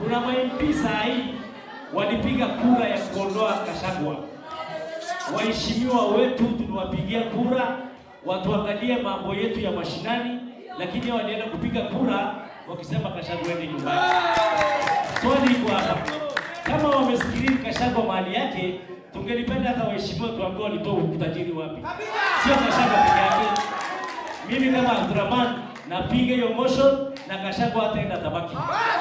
Kuna ma-MP saa hii walipiga kura ya kuondoa Kashagwa. Waheshimiwa wetu tuliwapigia kura watuangalie mambo yetu ya mashinani, lakini hao walienda kupiga kura wakisema Kashagwa ende nyumbani. Swali iko hapa, kama wamesikiliza Kashagwa mahali yake, tungelipenda hata waheshimiwa tuambie walitoa utajiri wapi, sio Kashagwa peke yake. Mimi kama Abdurrahman napiga hiyo motion na Kashagwa hataenda tabaki.